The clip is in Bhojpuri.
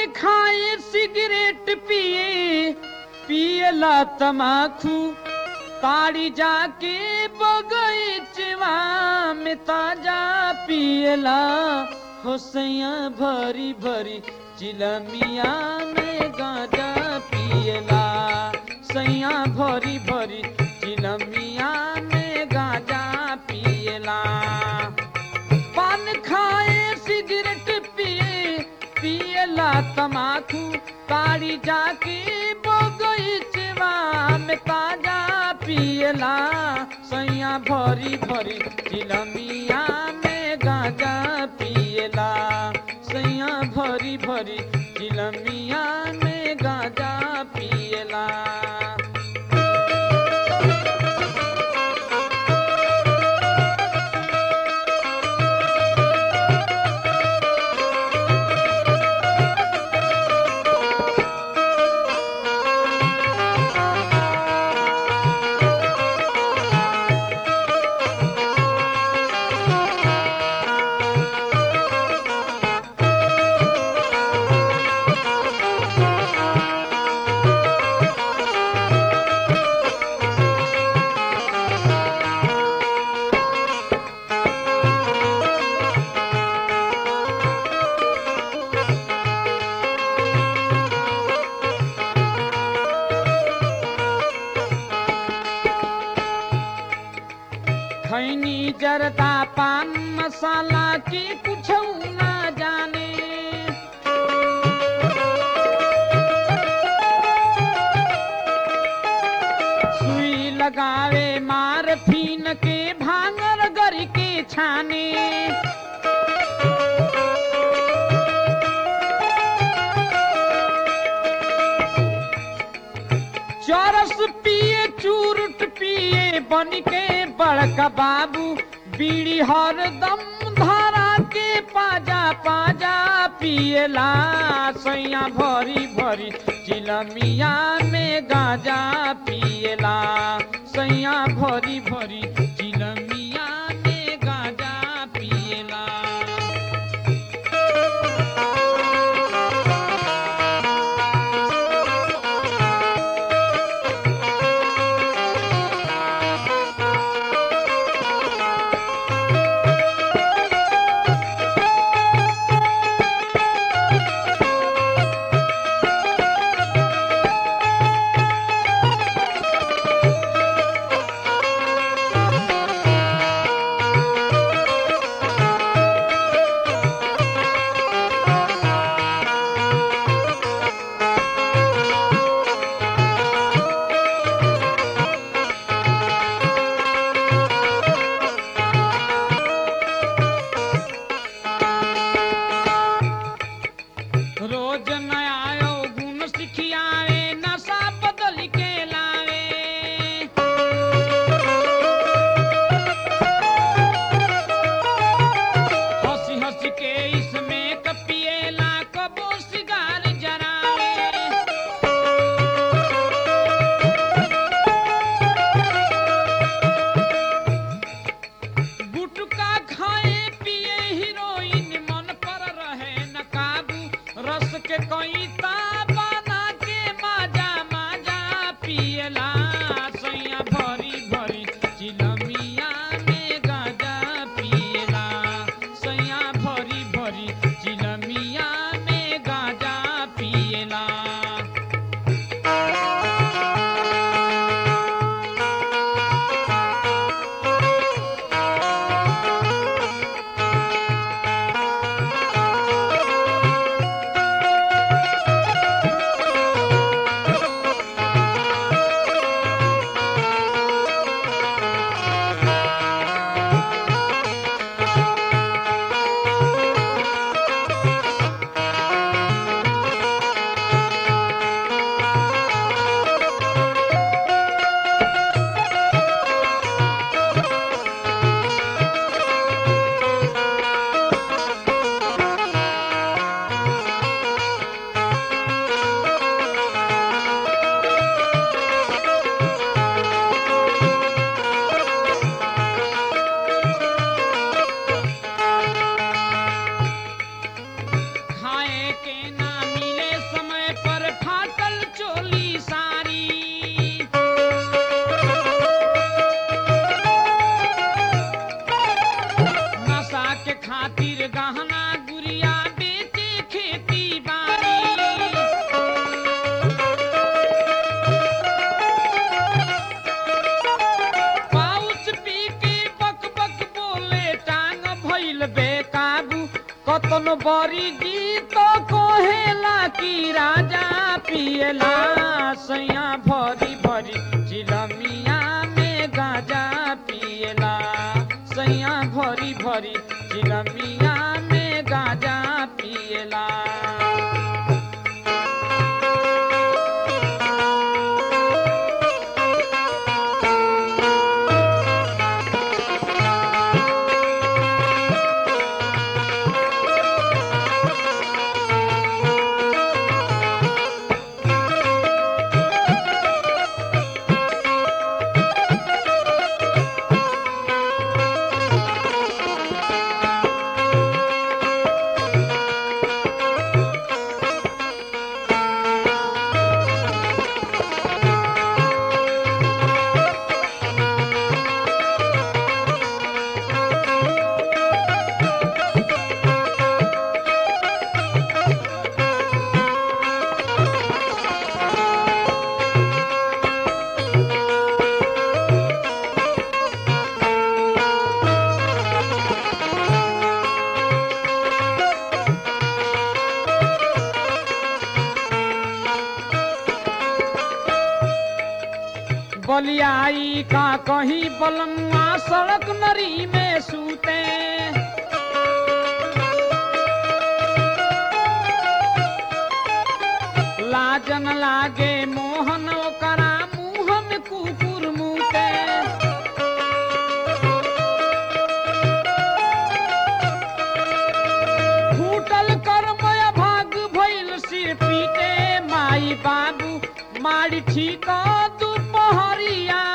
खाए सिगरेट पिए पियला तमाखू ताड़ी जाके बगीचवा में ताजा पियला होसैया भरी भरी चिलमिया में गाजा पियला सैया भरी भरी चिलमिया में गाजा पियला पान खाए सिगरेट पिए पियला तमाकू ताड़ी जाके बगीचवा में ताजा पियला सैया भरी भरी चिलमिया में गाजा पियला सैया भरी भरी चिलमिया में गाजा पियला खैनी जरदा पान मसाला की कुछ ना जाने सुई लगावे मार फीन के भांगर गर के छाने चरस पिए चूरुट पिए बन के बड़का बाबू बीड़ी हरदम धारा के पाजा पाजा पियला सैया भरी भरी चिलमिया में गाजा पियला सैया भरी भरी चिलमिया में गाजा पियला रोज नया गुण सिखियावे नशा बदल के लावे हंसी हंसी के इसमें कपिएला कबो सिगार जरावे गुटका खाए पिए हीरोइन मन पर रहे न काबू रस के कोई बना के माजा माजा पियला सैया भरी भरी चिलमिया में गाजा पियला सैया भरी भरी चिलमिया में गाजा पियला खाए के ना मिले बरी जी तो कोहेला की राजा पियला सैया भरी भरी चिलमिया में गाजा पियला सैया भरी भरी चिलमिया में गाजा पियला बलियाई का कहीं बलमुआ सड़क नरी में सूते लाजन लागे मोहन ओकरा मुंह में कुकुर मुते फूटल कर्म भाग भइल सिर पीटे माई बाबू मारी ठीक दुपहरिया